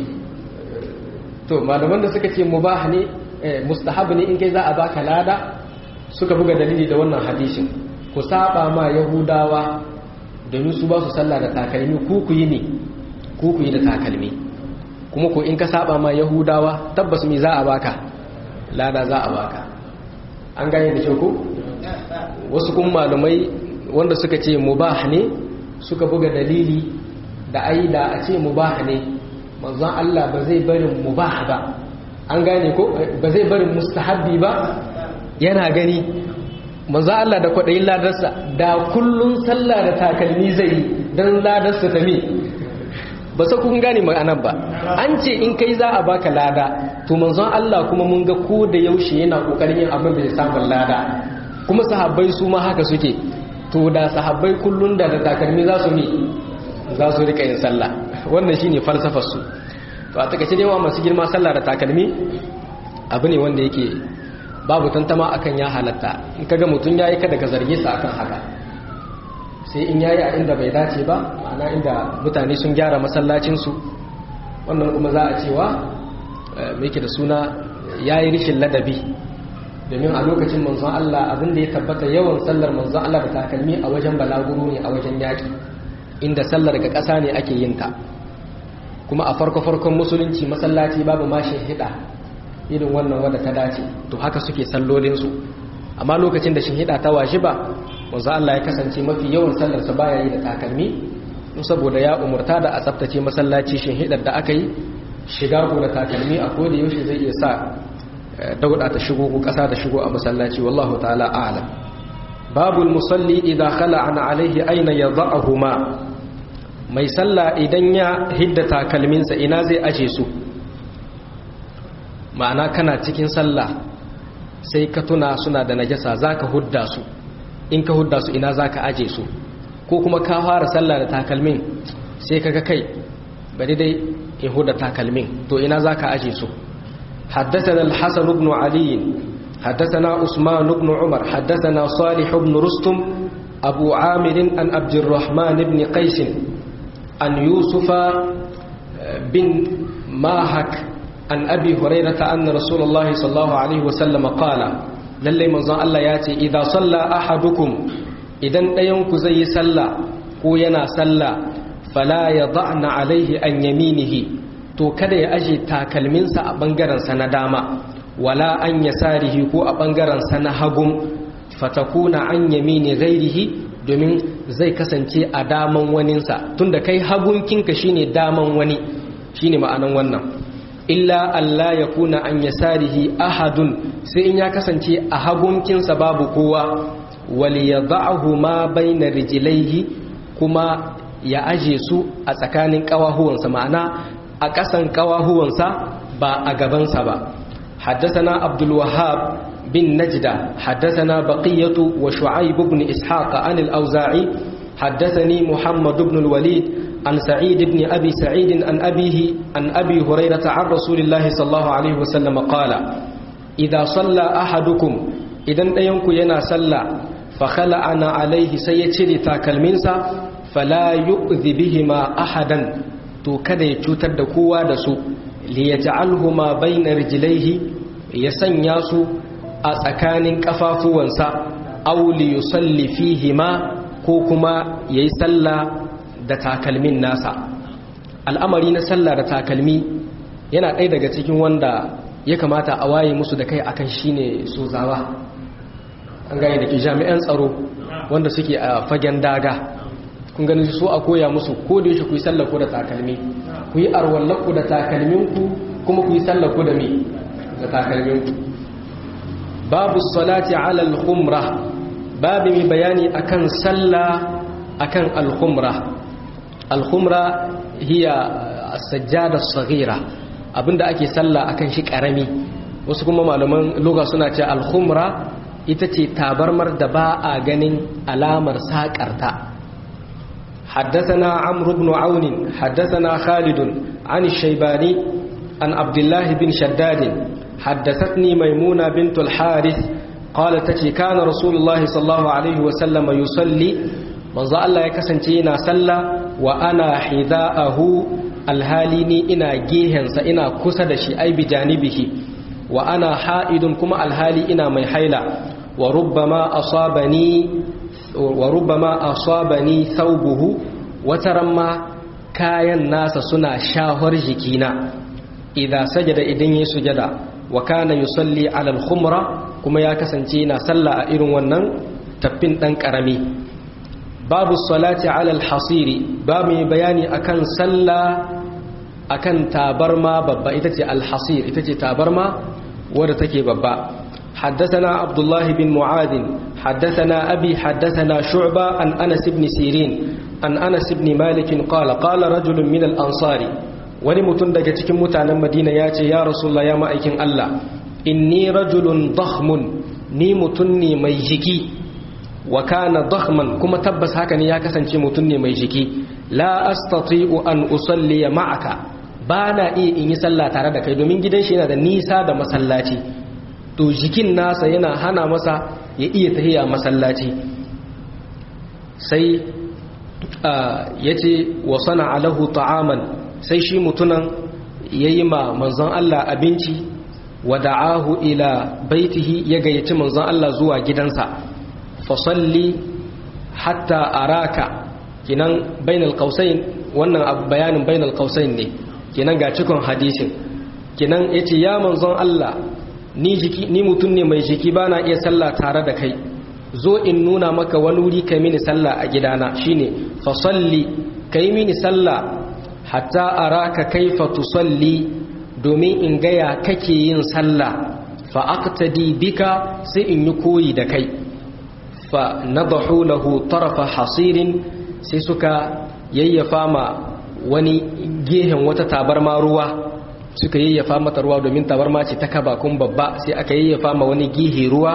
to malaman da suka ce mubah ne mustahab ne in kai za a baka lada suka buga dalili da wannan hadisin ku saba ma yahudawa domin su ba su sallah da takalmi ku ku yi ne ku ku yi da takalmi kuma ko in ka saba ma yahudawa tabbas me za a baka lada za a baka an gane da kyau ko wasu kuma malamai wanda suka ce mubah ne suka buga dalili da ai da a ce mubah ne manzon Allah ba zai barin mubah ba an gane ko ba zai barin mustahabbi ba yana gani manzon Allah da kwadayin ladarsa da kullun sallah da takalmi zai dan ladarsa ta me ba sa kun gane ma'anar ba an ce in kai za a baka lada to manzon Allah kuma mun ga ko da yaushe yana kokarin yin abin da ya samu lada kuma sahabbai su ma haka suke to da sahabbai kullun da da takalmi za su mi za su rika yin sallah wannan shine falsafar su to a takaice dai wa masu girma sallah da takalmi abu ne wanda yake babu tantama akan ya halatta in kaga mutun yayi kada ka zarge sa akan haka sai in yayi a inda bai dace ba ma'ana inda mutane sun gyara masallacin su wannan kuma za a cewa me yake da suna yayi rishin ladabi domin a lokacin manzon Allah abin da ya tabbata yawan sallar manzon Allah da takalmi a wajen balaguro ne a wajen yaki inda sallar ga ƙasa ne ake yin ta kuma a farko-farkon musulunci masallaci babu mashin hida irin wannan wadda ta dace to haka suke sallolinsu amma lokacin da shinhida ta washi ba wanzu Allah ya kasance mafi yawan sallarsa baya yi da takalmi saboda ya umurta da a tsaftace masallaci shinhidar da aka yi shiga ko da takalmi a koda yaushe zai iya sa dauda ta shigo ko kasa ta shigo a masallaci wallahu ta'ala a'lam babul musalli idza khala'an alaihi aina yadhahuma mai sallah idan ya hidda takalminsa ina zai aje su ma'ana kana cikin sallah sai ka tuna suna da najasa zaka hudda su in ka hudda su ina zaka aje su ko kuma ka fara sallah da takalmin sai kaga kai bari dai in hudda takalmin to ina zaka aje su حدثنا الحسن بن علي حدثنا عثمان بن عمر حدثنا صالح بن رستم أبو عامر عن عبد الرحمن بن قيس عن يوسف بن ماهك عن أبي هريرة أن رسول الله صلى الله عليه وسلم قال للي منظر الله ياتي إذا صلى أحدكم إذن أينك زي صلى وينا صلى فلا يضعن عليه أن يمينه to kada ya aje takalminsa a ɓangarensa na dama wala an ya sarihi ko a ɓangarensa na hagun fatakuna an yamini gairihi domin zai kasance a daman waninsa tunda kai hagunkinka shine daman wani shine ma'anan wannan illa Allah ya kuna an ya sarihi ahadun sai in ya kasance a hagunkinsa babu kowa wali ya za'ahu ma baina rijilaihi kuma ya aje su a tsakanin ƙawahuwansa ma'ana a ƙasan ƙawahuwansa ba a gabansa ba حدثنا عبد الوهاب بن نجدة حدثنا بقية وشعيب بن إسحاق عن الأوزاعي حدثني محمد بن الوليد عن سعيد بن أبي سعيد عن أبيه عن أبي هريرة عن رسول الله صلى الله عليه وسلم قال إذا صلى أحدكم إذا أينك ينا صلى فخلعنا عليه سيتشري تاكلمنسا فلا يؤذي بهما أحدا to kada ya cutar da kowa da su liyaj'alhuma bayna rijlaihi ya sanya su a tsakanin kafafuwansa aw li yusalli fihima ko kuma yayi sallah da takalmin nasa al'amari na sallah da takalmi yana ɗaya daga cikin wanda ya kamata a waye musu da kai akan shine sozawa an gane da ke jami'an tsaro wanda suke a fagen daga kun gani su a koya musu ko da yake ku yi sallah ko da takalmi ku yi arwallaku da takalminku kuma ku yi sallah ko da me da takalminku babu salati ala al-khumra babu mai bayani akan sallah akan al-khumra al-khumra hiya as-sajjada as-saghira abinda ake sallah akan shi karami wasu kuma malaman lugha suna ce al-khumra ita ce tabarmar da ba a ganin alamar sakarta حدثنا عمرو بن عون حدثنا خالد عن الشيباني عن عبد الله بن شداد حدثتني ميمونة بنت الحارث قالت تتي كان رسول الله صلى الله عليه وسلم يصلي manzo Allah ya kasance yana sallah wa ana hidaahu alhalini ina gehensa ina kusa da shi ai bijanibihi wa ana ha'idun kuma alhali ina mai haila wa rubbama asabani wa rubbama asabani thawbuhu wataran ma kayan nasa suna shahar jikina idza sajada idan yayi sujada wa kana yusalli ala al-khumra kuma ya kasance yana sallah a irin wannan taffin dan karami babu salati ala al-hasiri babu bayani akan sallah akan tabarma babba ita ce al-hasir ita ce tabarma wadda take babba حدثنا عبد الله بن معاذ حدثنا أبي حدثنا شعبة عن أنس بن سيرين عن أنس بن مالك قال قال رجل من الأنصار ولمتن daga cikin mutanen Madina yace ya Rasulullah ya ma'aikin Allah inni rajulun dakhmun ni mutun ne mai jiki wa kana dakhman kuma tabbas haka ne ya kasance mutun ne mai jiki la astati'u an usalli ma'aka bana iya in yi sallah tare da kai domin gidan shi yana da nisa da masallaci to jikin nasa yana hana masa ya iya tahiya masallaci sai ya ce wa sana alahu ta'aman sai shi mutunan ya yi ma manzon Allah abinci wa da'ahu ila baitihi ya gayyaci manzon Allah zuwa gidansa fasalli hatta araka kinan bainal qausain wannan bayanin bainal qausain ne kinan ga cikon hadisin kinan yace ya manzon Allah ni jiki ni mutum ne mai jiki bana iya sallah tare da kai zo in nuna maka wani wuri kai mini sallah a gidana shine fa salli kai mini sallah hatta araka kaifa tusalli domin in gaya kake yin sallah fa aqtadi bika sai in yi koyi da kai fa nadahu lahu tarafa hasirin sai suka yayyafa ma wani gehen wata tabarma ruwa suka yayyafa mata ruwa domin tabarma ce ta kaba kun babba sai aka yayyafa ma wani gihi ruwa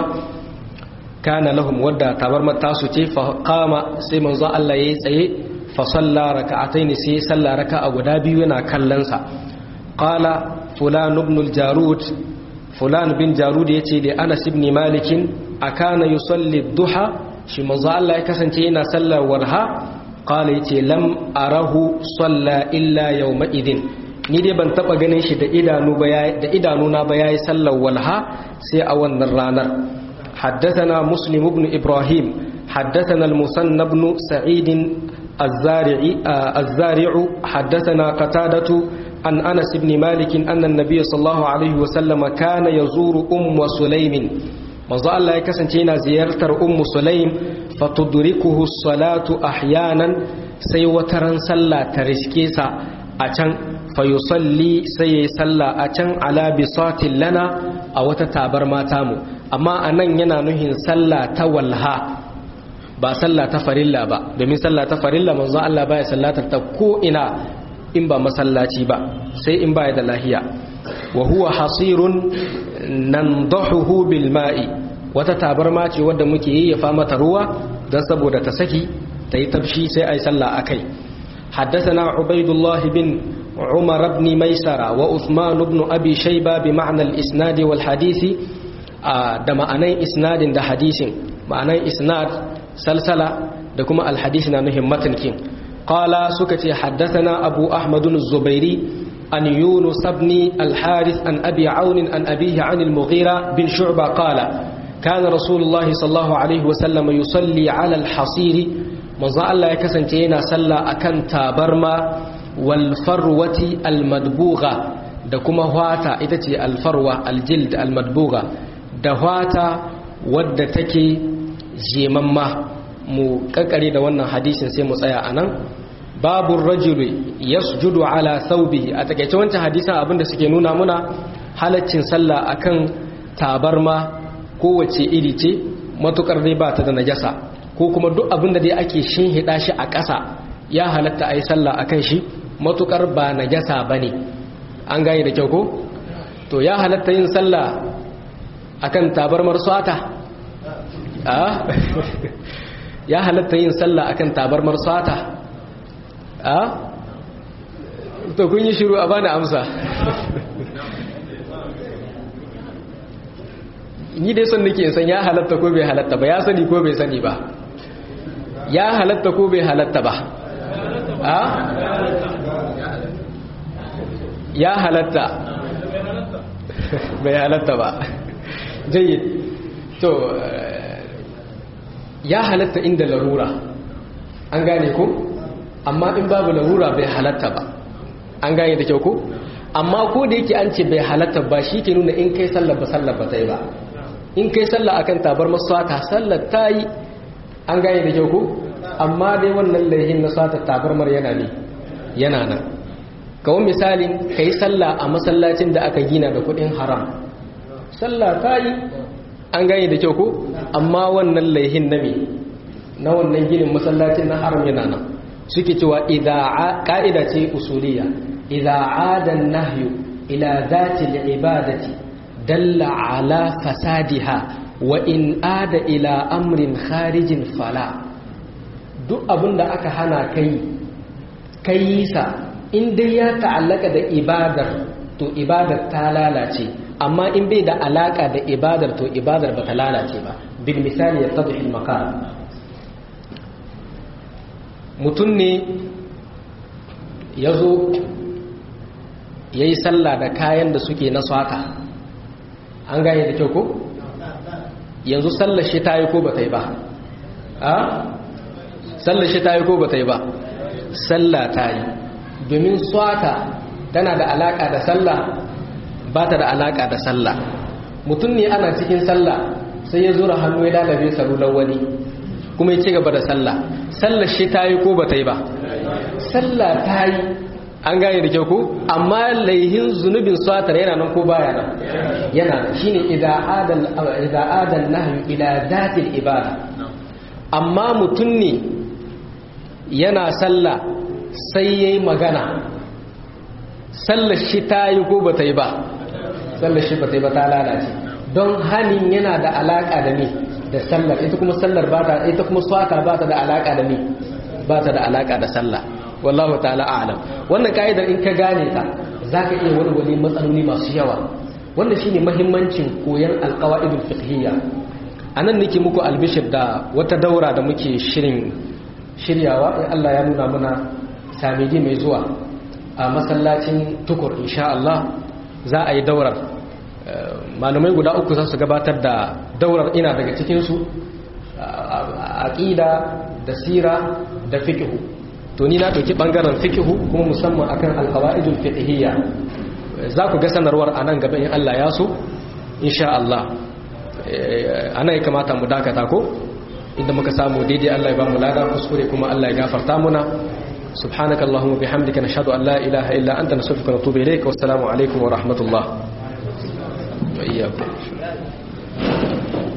kana lahum wadda tabarma tasu ce fa qama sai manzo Allah yayi tsaye fa salla raka'ataini sai salla raka'a guda biyu yana kallon sa qala fulan ibn al-jarud fulan bin jarud yace da Anas ibn Malik akana yusalli duha shi manzo Allah ya kasance yana sallar warha qala yace lam arahu salla illa yawma idin ni dai ban taba ganin shi da idanu ba da idanuna ba yayi sallar walha sai a wannan ranar حدثنا مسلم بن إبراهيم حدثنا المثنى بن سعيد الزارع الزارع حدثنا قتادة عن أنس بن مالك أن النبي صلى الله عليه وسلم كان يزور أم سليم manzo Allah ya kasance yana ziyartar ummu sulaim fatudrikuhu salatu ahyanan sai wataran sallah ta riske sa a can fayusalli sai yayi sallah a can ala bisatin lana a wata tabar mata mu amma anan yana nuhin sallah ta walha ba sallah ta farilla ba domin sallah ta farilla manzo Allah baya sallatar ta ko ina in ba masallaci ba sai in baya da lahiya wa huwa hasirun nandahuhu bil ma'i wata tabarma ce wadda muke yayyafa mata ruwa dan saboda ta saki ta yi tabshi sai ai sallah akai حدثنا عبيد الله بن عمر بن ميسرة وعثمان بن أبي شيبة بمعنى الإسناد والحديث da ma'anan isnadin da hadisin ma'anan isnad salsala da kuma alhadisi na nuhin matankin qala suka ce haddathana abu ahmadun zubairi an yunus ibn al-harith an abi aun an abihi an al-mughira bin shu'ba qala كان رسول الله صلى الله عليه وسلم يصلي على الحصير manzo Allah ya kasance yana sallah akan tabarma wal farwati al madbugha da kuma hwata ita ce al farwa al jild al madbugha da hwata wadda take jemamma mu kakkare da wannan hadisin sai mu tsaya anan babu rajuli yasjudu ala thawbihi a takeice wancan hadisin abinda suke nuna muna halaccin sallah akan tabarma kowace iri ce matukar dai ba ta da najasa ko kuma duk abinda dai ake shinhida shi a ƙasa ya halatta a yi sallah akan shi matukar ba najasa bane an gane da kyau ko to ya halatta yin sallah akan tabarmar swata a ya halatta yin sallah akan tabarmar swata a to kun yi shiru a bani amsa ni dai son nake san ya halatta ko bai halatta ba ya sani ko bai sani ba ya halatta ko bai halatta ba a ya halatta bai halatta ba jayyid to ya halatta inda larura an gane ko amma in babu larura bai halatta ba an gane da kyau ko amma ko da yake an ce bai halatta ba shi ke nuna in kai sallar ba sallar ba ta yi ba in kai sallar akan tabar maswata sallar ta yi an gane da kyau ko amma dai wannan laihin na sata tabarmar yana ne yana nan kawai misalin ka yi sallah a masallacin da aka gina da kudin haram sallah ta yi an gane da kyau ko amma wannan laihin na me na wannan ginin masallacin na haram yana nan suke cewa ka'ida ce usuliya idza ada nahyu ila zati al-ibadati dalla ala fasadiha wa in ada ila amrin kharijin fala duk abinda aka hana kai kai sa in dai ya ta'allaka da ibadar to ibadar ta lalace amma in bai da alaka da ibadar to ibadar ba ta lalace ba bil misali ya tadhi al maqam mutum ne ya zo ya yi sallah da kayan da suke na swata an gane da kyau ko yanzu sallar shi ta yi ko ba ta yi ba a sallar shi ta yi ko ba ta yi ba sallah ta yi domin swata tana da alaka da sallah ba ta da alaka da sallah mutum ne ana cikin sallah sai ya zura hannu ya lalabe salular wani kuma ya ci gaba da sallah sallar shi ta yi ko ba ta yi ba sallah ta yi an gane da kyau ko amma laihin zunubin swatar yana nan ko baya nan yana nan shine idan adal idan adal nahyu ila zatil ibada amma mutum ne yana sallah sai yayi magana sallar shi ta yi ko ba ta yi ba sallar shi ba ta yi ba ta lalace don hanin yana da alaka da ni da sallar ita kuma sallar ba ta ita kuma swata ba ta da alaka da ni ba ta da alaka da sallah wallahu ta'ala a'lam wannan kaidar in ka gane ta zaka iya walwale matsaloli masu yawa wannan shine muhimmancin koyon alqawaidul fiqhiyya anan nake muku albishir da wata daura da muke shirin shiryawa in Allah ya nuna muna samiji mai zuwa a masallacin tukur insha Allah za a yi daurar malamai guda uku za su gabatar da daurar ina daga cikinsu aqida da sira da fiqhu to ni na ɗauki ɓangaren fikihu kuma musamman akan alkawa'idul fiqhiyya za ku ga sanarwar a nan gaba in Allah ya so insha Allah ana ya kamata mu dakata ko inda muka samu daidai Allah ya ba mu lada kuskure kuma Allah ya gafarta muna سبحانك اللهم وبحمدك نشهد أن لا إله إلا أنت نستغفرك ونتوب إليك والسلام عليكم ورحمة الله وإياكم